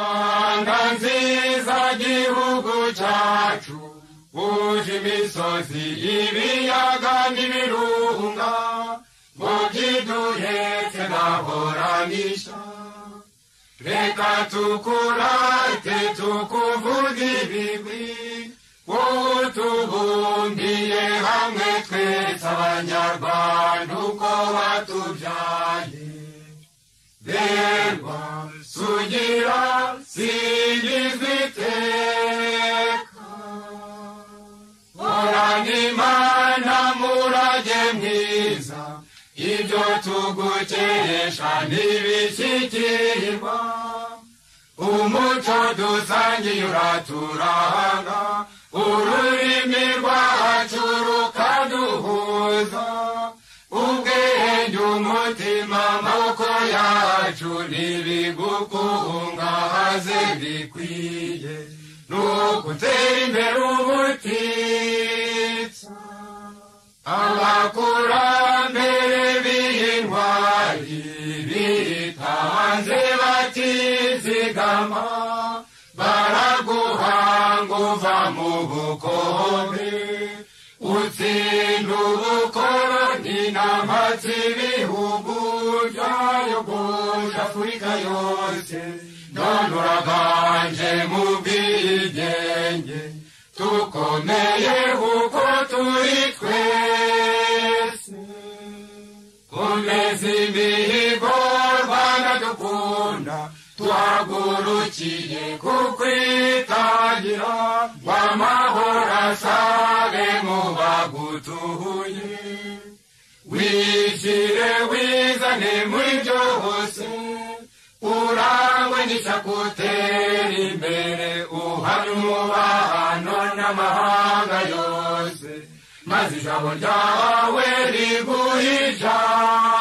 rwanda nziza gihugu cyacu buje imisozi ibiyaga n'ibirunga ngo byiduhetse nahoranisha reka tukurate tukuvuga ibigwi wowe tubumbiye hamwe twese abanyarwanda uko batubyaye berwa sugira singizwa iteka horana imana murage mwiza ibyo tugukesha ntibishyikirirwa umuco dusangiye uraturanga ururimi rwacu rukaduhuza ubwenge umutima amaboko yacu ntibigukungahaze bikwiye ni ugutera imbere ubutitsa abakurambere b'intwari bitanze batizigama baraguhanga uva mu bukombe utsinda ubukoroni n'amatsi ibihugu byayogoje afurika yose none uraganje mu bwigenge tukomeye kuko turi twese komeza imihigo rwanda dukunda tuhagurukiye kukwitangira ngo amahoro asabe mu bagutuye wishyire wizane muri byose urangwe n'isakutera imbere uhari umubano n'amahanga yose maze ijabo ryawe riguhe ijambo